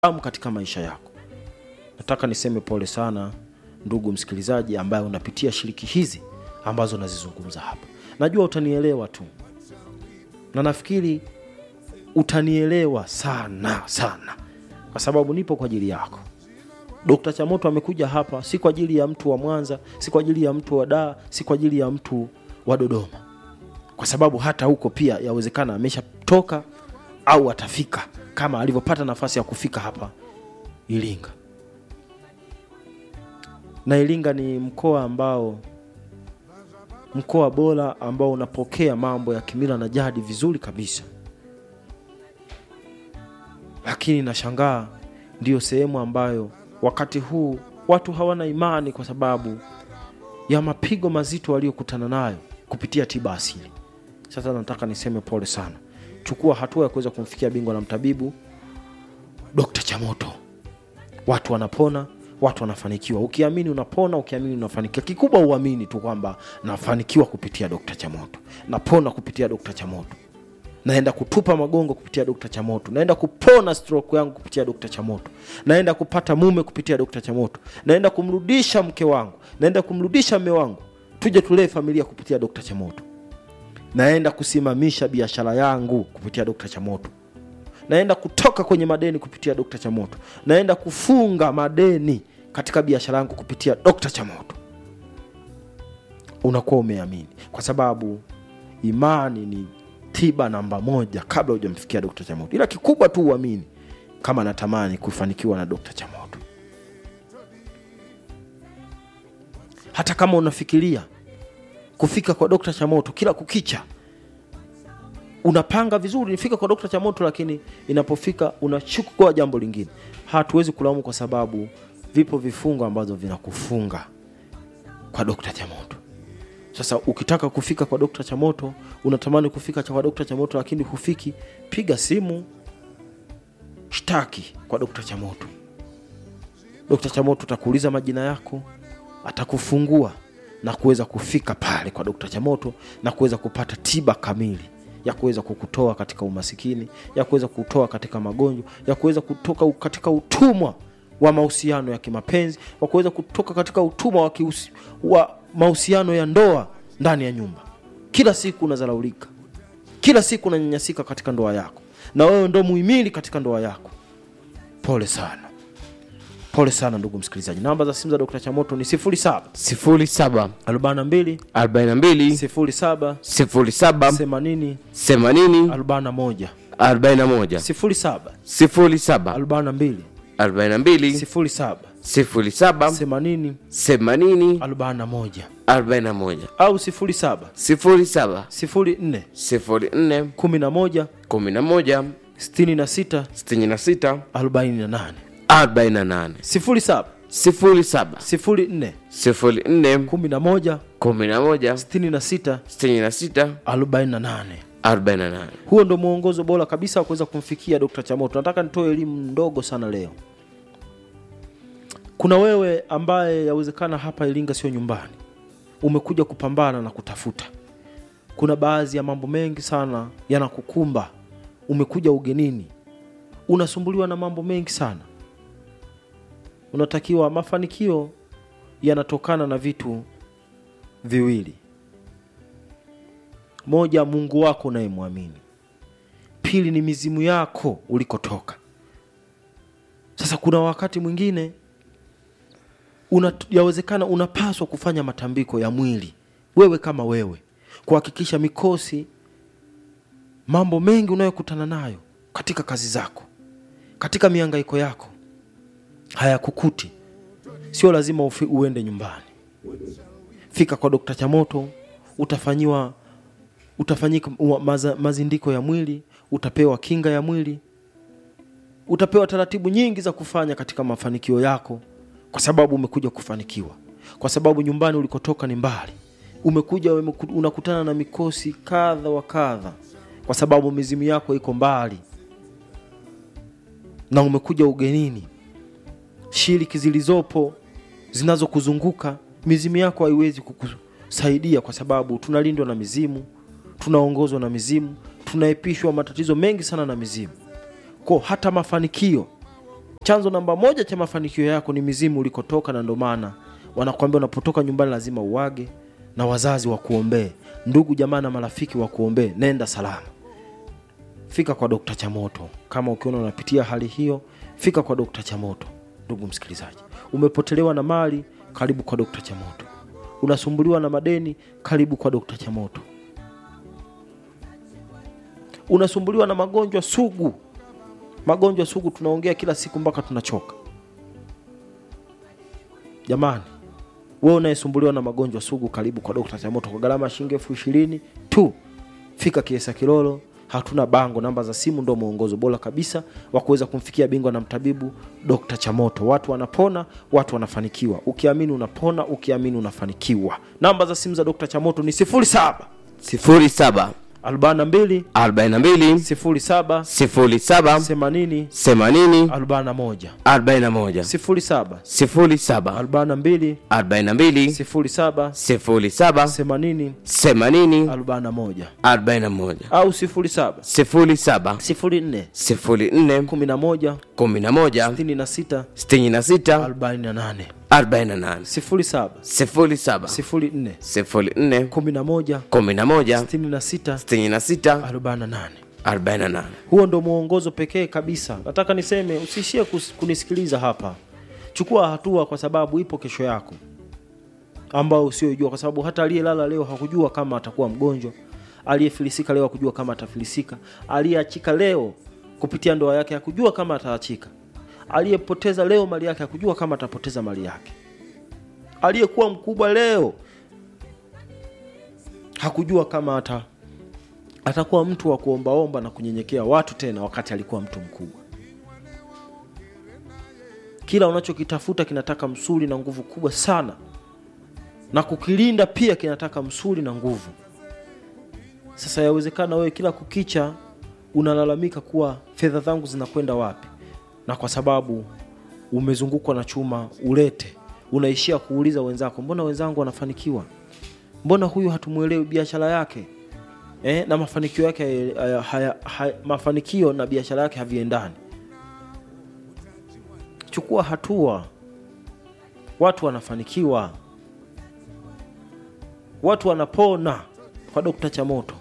damu katika maisha yako. Nataka niseme pole sana ndugu msikilizaji, ambaye unapitia shiriki hizi ambazo nazizungumza hapa. Najua utanielewa tu, na nafikiri utanielewa sana sana, kwa sababu nipo kwa ajili yako. Dokta Chamoto amekuja hapa si kwa ajili ya mtu wa Mwanza, si kwa ajili ya mtu wa Dar, si kwa ajili ya mtu wa Dodoma, kwa sababu hata huko pia yawezekana ameshatoka au atafika kama alivyopata nafasi ya kufika hapa Iringa. Na Iringa ni mkoa ambao mkoa bora ambao unapokea mambo ya kimila na jadi vizuri kabisa, lakini nashangaa ndiyo sehemu ambayo wakati huu watu hawana imani kwa sababu ya mapigo mazito waliokutana nayo kupitia tiba asili. Sasa nataka niseme pole sana, chukua hatua ya kuweza kumfikia bingwa na mtabibu Dokta Chamoto. Watu wanapona, watu wanafanikiwa. Ukiamini unapona, ukiamini unafanikiwa. Kikubwa uamini tu kwamba nafanikiwa kupitia Dokta Chamoto, napona kupitia Dokta Chamoto, naenda kutupa magongo kupitia Dokta Chamoto, naenda kupona stroke yangu kupitia Dokta Chamoto, naenda kupata mume kupitia Dokta Chamoto, naenda kumrudisha mke wangu, naenda kumrudisha mme wangu, tuje tulee familia kupitia Dokta Chamoto, naenda kusimamisha biashara yangu kupitia Dokta Chamoto, naenda kutoka kwenye madeni kupitia Dokta Chamoto, naenda kufunga madeni katika biashara yangu kupitia Dokta Chamoto. Unakuwa umeamini, kwa sababu imani ni tiba namba moja kabla hujamfikia Dokta Chamoto. Ila kikubwa tu uamini kama natamani kufanikiwa na Dokta Chamoto. Hata kama unafikiria kufika kwa Dokta Chamoto kila kukicha, unapanga vizuri nifika kwa Dokta Chamoto, lakini inapofika unachukua jambo lingine. Hatuwezi kulaumu kwa sababu vipo vifungo ambazo vinakufunga kwa Dokta Chamoto. Sasa ukitaka kufika kwa Dokta Chamoto, unatamani kufika kwa Dokta Chamoto lakini hufiki, piga simu, shtaki kwa Dokta Chamoto. Dokta Chamoto atakuuliza majina yako, atakufungua na kuweza kufika pale kwa Dokta Chamoto na kuweza kupata tiba kamili ya kuweza kukutoa katika umasikini, ya kuweza kutoa katika magonjwa, ya kuweza kutoka katika utumwa wa mahusiano ya kimapenzi, wa kuweza kutoka katika utumwa wa, kiusi, wa mahusiano ya ndoa ndani ya nyumba. Kila siku unazalaulika, kila siku unanyanyasika katika ndoa yako, na wewe ndo muhimili katika ndoa yako. Pole sana, pole sana ndugu msikilizaji. Namba za simu za Dr. Chamoto ni 07 07 42 42 07 07 80 80 41 41 07 07 42 42 07 07 80 80 41 41 au 07 07 04 04 11 11 66 66 48 48 07 07 04 04 11 11 66 66 48. 48 Huo ndo mwongozo bora kabisa wa kuweza kumfikia Dr. Chamoto. Nataka nitoe elimu ndogo sana leo. Kuna wewe ambaye yawezekana hapa Iringa sio nyumbani, umekuja kupambana na kutafuta. Kuna baadhi ya mambo mengi sana yanakukumba, umekuja ugenini, unasumbuliwa na mambo mengi sana. Unatakiwa, mafanikio yanatokana na vitu viwili moja, Mungu wako unayemwamini; pili ni mizimu yako ulikotoka. Sasa kuna wakati mwingine una, yawezekana unapaswa kufanya matambiko ya mwili wewe kama wewe, kuhakikisha mikosi, mambo mengi unayokutana nayo katika kazi zako, katika mihangaiko yako hayakukuti. Sio lazima ufi, uende nyumbani. Fika kwa Dokta Chamoto, utafanyiwa utafanyika maza, mazindiko ya mwili, utapewa kinga ya mwili, utapewa taratibu nyingi za kufanya katika mafanikio yako, kwa sababu umekuja kufanikiwa, kwa sababu nyumbani ulikotoka ni mbali. Umekuja unakutana na mikosi kadha wa kadha, kwa sababu mizimu yako iko mbali, na umekuja ugenini. Shiriki zilizopo zinazokuzunguka mizimu yako haiwezi kukusaidia, kwa sababu tunalindwa na mizimu tunaongozwa na mizimu, tunaepishwa matatizo mengi sana na mizimu. Kwa hata mafanikio chanzo namba moja cha mafanikio yako ni mizimu ulikotoka na ndo maana wanakwambia unapotoka nyumbani lazima uwage na wazazi wakuombee ndugu jamaa na marafiki wakuombee nenda salama fika kwa dokta chamoto kama ukiona unapitia hali hiyo fika kwa dokta chamoto ndugu msikilizaji umepotelewa na mali karibu kwa dokta chamoto unasumbuliwa na madeni karibu kwa dokta chamoto unasumbuliwa na magonjwa sugu magonjwa sugu tunaongea kila siku mpaka tunachoka jamani wewe unayesumbuliwa na magonjwa sugu karibu kwa dokta chamoto kwa gharama ya shilingi elfu ishirini tu fika kiesa kilolo hatuna bango namba za simu ndo mwongozo bora kabisa wa kuweza kumfikia bingwa na mtabibu dokta chamoto watu wanapona watu wanafanikiwa ukiamini unapona ukiamini unafanikiwa namba za simu za dokta chamoto ni 07 sifuri saba 42 arobaini na mbili 07 sifuri saba 80 themanini 41 arobaini na moja 07 sifuri saba 42 arobaini na mbili 07 sifuri saba 80 themanini 41 arobaini na moja au 07 sifuri saba 04 sifuri nne 11 kumi na moja 66 sitini na sita 48 arobaini na nane 07 sifuri saba 04 sifuri nne 11 kumi na moja 66 sitini na sita 48 arobaini na nane huo ndo mwongozo pekee kabisa nataka niseme usiishie kus- kunisikiliza hapa chukua hatua kwa sababu ipo kesho yako ambao usiojua kwa sababu hata aliyelala leo hakujua kama atakuwa mgonjwa aliyefilisika leo hakujua kama atafilisika aliyeachika leo kupitia ndoa yake hakujua kama ataachika aliyepoteza leo mali yake hakujua kama atapoteza mali yake aliyekuwa mkubwa leo hakujua kama ata atakuwa mtu wa kuombaomba na kunyenyekea watu tena wakati alikuwa mtu mkubwa kila unachokitafuta kinataka msuli na nguvu kubwa sana na kukilinda pia kinataka msuli na nguvu sasa yawezekana wewe kila kukicha unalalamika kuwa fedha zangu zinakwenda wapi na kwa sababu umezungukwa na chuma ulete unaishia kuuliza wenzako mbona wenzangu wanafanikiwa mbona huyu hatumwelewi biashara yake eh, na mafanikio yake haya, haya, haya, mafanikio na biashara yake haviendani chukua hatua watu wanafanikiwa watu wanapona kwa dokta chamoto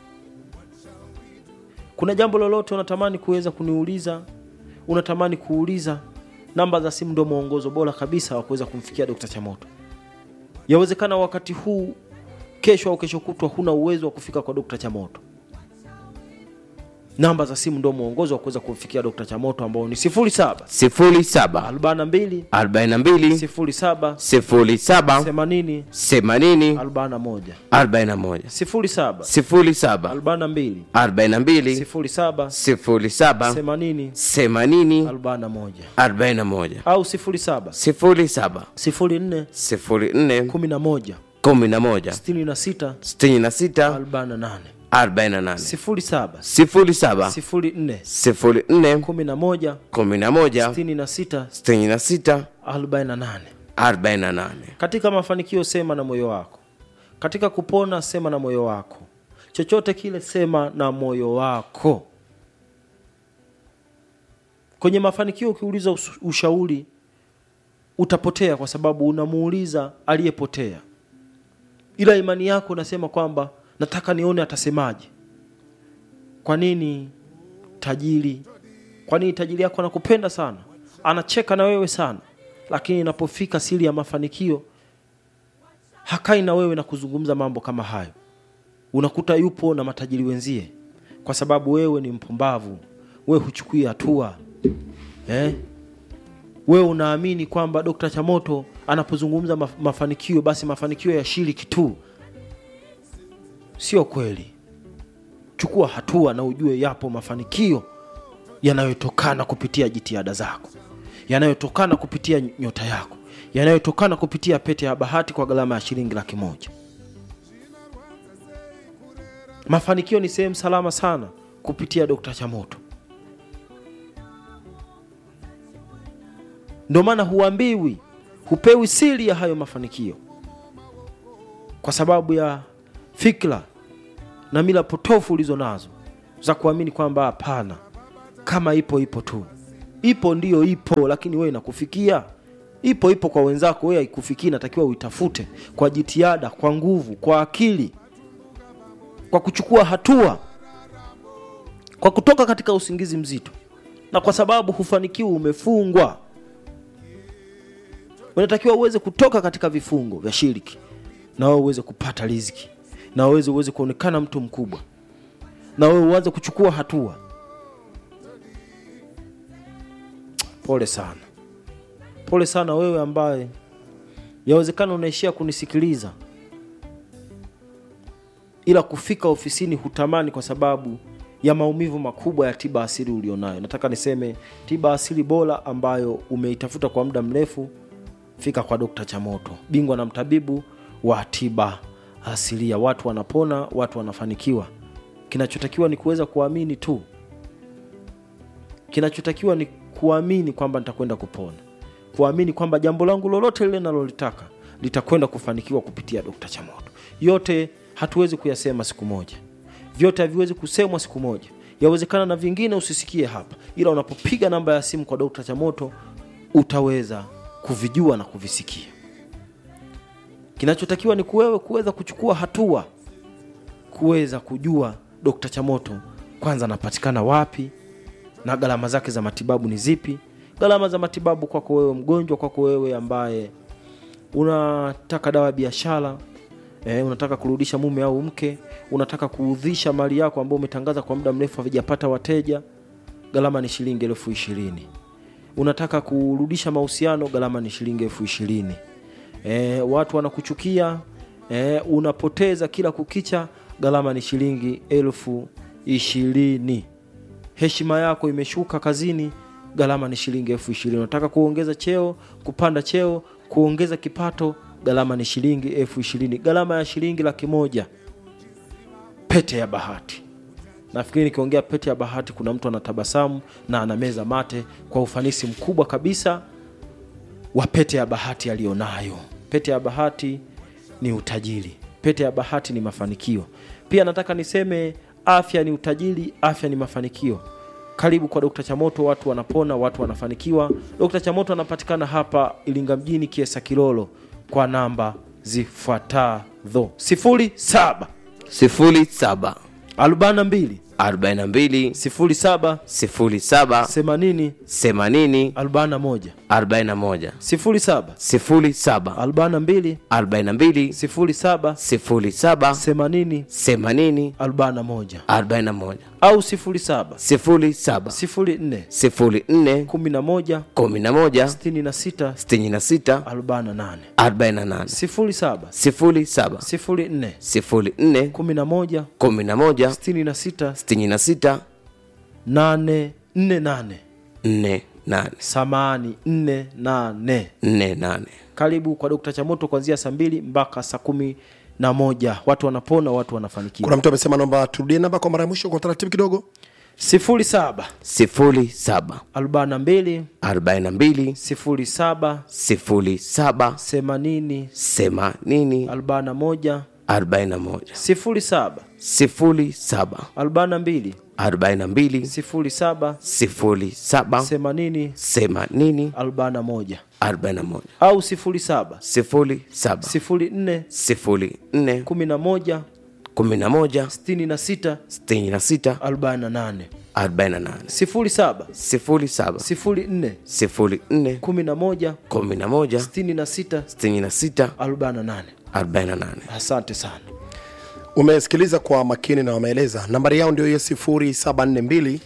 kuna jambo lolote unatamani kuweza kuniuliza unatamani kuuliza namba za simu ndio mwongozo bora kabisa wa kuweza kumfikia dokta chamoto yawezekana wakati huu kesho au kesho kutwa huna uwezo wa kufika kwa dokta chamoto namba za simu ndio mwongozo wa kuweza kumfikia dokta chamoto ambao ni 07 sifuri saba 42 arobaini na mbili 07 sifuri saba 80 themanini 41 arobaini na moja 07 sifuri saba 42 arobaini na mbili 07 sifuri saba 80 themanini 41 arobaini na moja au 07 sifuri saba 04 sifuri nne 11 kumi na moja 66 sitini na sita 48 arobaini na nane 07 sifuri saba 04 sifuri nne 11 kumi na moja 66 sitini na sita 48 arobaini na nane katika mafanikio sema na moyo wako katika kupona sema na moyo wako chochote kile sema na moyo wako kwenye mafanikio ukiuliza us- ushauri utapotea kwa sababu unamuuliza aliyepotea ila imani yako unasema kwamba nataka nione atasemaje kwa nini tajiri kwa nini tajiri yako anakupenda sana anacheka na wewe sana lakini inapofika siri ya mafanikio hakai na wewe na kuzungumza mambo kama hayo unakuta yupo na matajiri wenzie kwa sababu wewe ni mpumbavu wewe huchukui hatua eh? wewe unaamini kwamba dokta chamoto anapozungumza maf- mafanikio basi mafanikio ya shiriki tu sio kweli chukua hatua na ujue yapo mafanikio yanayotokana kupitia jitihada zako yanayotokana kupitia nyota yako yanayotokana kupitia pete ya bahati kwa gharama ya shilingi laki moja mafanikio ni sehemu salama sana kupitia dokta chamoto ndio maana huambiwi hupewi siri ya hayo mafanikio kwa sababu ya fikra na mila potofu ulizo nazo za kuamini kwamba hapana kama ipo ipo tu ipo ndiyo ipo lakini wewe inakufikia ipo ipo kwa wenzako wewe haikufikii natakiwa uitafute kwa jitihada kwa nguvu kwa akili kwa kuchukua hatua kwa kutoka katika usingizi mzito na kwa sababu hufanikiwa umefungwa unatakiwa uweze kutoka katika vifungo vya shiriki na wewe uweze kupata riziki na wewe uweze kuonekana mtu mkubwa na wewe uanze kuchukua hatua pole sana pole sana wewe ambaye yawezekana unaishia kunisikiliza ila kufika ofisini hutamani kwa sababu ya maumivu makubwa ya tiba asili ulionayo nataka niseme tiba asili bora ambayo umeitafuta kwa muda mrefu fika kwa dokta chamoto bingwa na mtabibu wa tiba asilia watu wanapona watu wanafanikiwa kinachotakiwa ni kuweza kuamini tu kinachotakiwa ni kuamini kwamba nitakwenda kupona kuamini kwamba jambo langu lolote lile nalolitaka litakwenda kufanikiwa kupitia dokta chamoto yote hatuwezi kuyasema siku moja vyote haviwezi kusemwa siku moja yawezekana na vingine usisikie hapa ila unapopiga namba ya simu kwa dokta chamoto utaweza kuvijua na kuvisikia kinachotakiwa ni kuwewe kuweza kuchukua hatua kuweza kujua dokta chamoto kwanza anapatikana wapi na gharama zake za matibabu ni zipi gharama za matibabu kwako wewe mgonjwa kwako wewe ambaye unataka dawa ya biashara eh, unataka kurudisha mume au mke unataka kuudhisha mali yako ambayo umetangaza kwa muda mrefu havijapata wateja gharama ni shilingi elfu ishirini unataka kurudisha mahusiano gharama ni shilingi elfu ishirini e, watu wanakuchukia e, unapoteza kila kukicha gharama ni shilingi elfu ishirini heshima yako imeshuka kazini gharama ni shilingi elfu ishirini unataka kuongeza cheo kupanda cheo kuongeza kipato gharama ni shilingi elfu ishirini gharama ya shilingi laki moja pete ya bahati nafikiri nikiongea pete ya bahati kuna mtu anatabasamu na anameza mate kwa ufanisi mkubwa kabisa wa pete ya bahati aliyonayo pete ya bahati ni utajiri pete ya bahati ni mafanikio pia nataka niseme afya ni utajiri afya ni mafanikio karibu kwa dokta chamoto watu wanapona watu wanafanikiwa dokta chamoto anapatikana hapa ilinga mjini kiesa kilolo kwa namba zifuatazo sifuri saba sifuri saba arobaini na mbili arobaini na mbili sifuri saba sifuri saba themanini themanini arobaini na moja arobaini na moja sifuri saba sifuri saba arobaini na mbili arobaini na mbili sifuri saba sifuri saba themanini themanini arobaini na moja arobaini na moja au sifuri saba sifuri saba sifuri nne sifuri nne kumi na moja kumi na moja sitini na sita sitini na sita arobaini na nane arobaini na nane sifuri saba sifuri saba sifuri nne sifuri nne kumi na moja kumi na moja sitini na sita sitini na sita nane nne nane nne nane samani nne nane nne nane karibu kwa dokta chamoto kuanzia saa mbili mpaka saa kumi na moja watu wanapona watu wanafanikiwa kuna mtu amesema naomba turudie namba kwa mara ya mwisho kwa utaratibu kidogo sifuri saba sifuri saba arobaini na mbili arobaini na mbili sifuri saba sifuri saba themanini themanini arobaini na moja arobaini na moja sifuri saba sifuri saba arobaini na mbili arobaini na mbili sifuri saba sifuri saba themanini themanini arobaini na moja arobaini na moja au sifuri saba sifuri saba sifuri nne sifuri nne kumi na moja kumi na moja sitini na sita sitini na sita arobaini na nane arobaini na nane sifuri saba sifuri saba sifuri nne sifuri nne kumi na moja kumi na moja sitini na sita sitini na sita arobaini na nane arobaini na nane asante sana umesikiliza kwa makini na wameeleza nambari yao ndio hiyo 742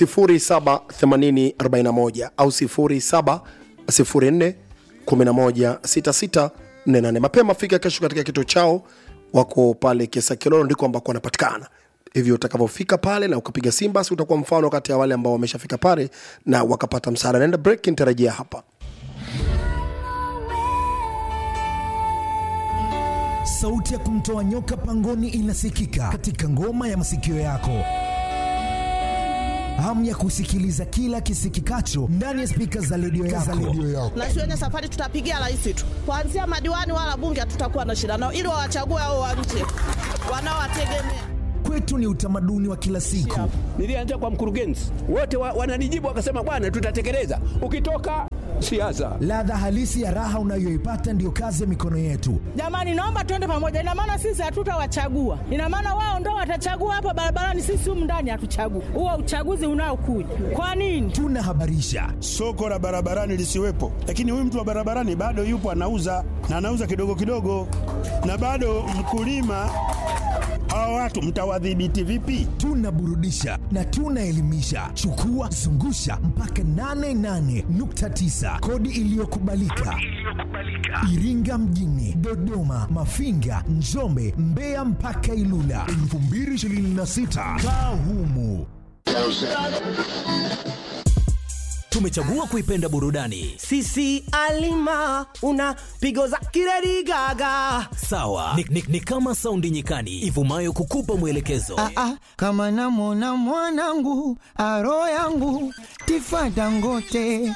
78041 au 704 116648 mapema fika kesho katika kituo chao wako pale kesa kilolo ndiko ambako wanapatikana hivyo utakavyofika pale na ukapiga simu basi utakuwa mfano kati ya wale ambao wameshafika pale na wakapata msaada naenda break nitarejea hapa sauti ya kumtoa nyoka pangoni inasikika katika ngoma ya masikio yako hamu ya kusikiliza kila kisikikacho ndani ya spika za redio yako. na shuleni safari tutapigia rais tu kuanzia madiwani wala bunge hatutakuwa na shida nao ili wawachague hao wa nje wanaowategemea kwetu ni utamaduni wa kila siku. Nilianza kwa mkurugenzi, wote wa, wananijibu wakasema, bwana, tutatekeleza. Ukitoka siasa, Ladha halisi ya raha unayoipata ndiyo kazi ya mikono yetu. Jamani, naomba tuende pamoja. Ina maana sisi hatutawachagua, ina maana wao ndo watachagua hapa barabarani, sisi humu ndani hatuchagui. Huo uchaguzi unaokuja kwa nini? Tunahabarisha, soko la barabarani lisiwepo, lakini huyu mtu wa barabarani bado yupo anauza na anauza kidogo kidogo, na bado mkulima. Hawa watu mtawadhibiti vipi? tunaburudisha na tunaelimisha. Chukua zungusha mpaka 88.9 kodi iliyokubalika Iringa mjini, Dodoma, Mafinga, Njombe, Mbeya mpaka Ilula 2026 kaa humu. Tumechagua kuipenda burudani sisi alima una pigo za kiredi gaga sawa, ni, ni, ni kama saundi nyikani ivumayo kukupa mwelekezo. Ah, ah, kama namwona mwanangu aro yangu tifata ngote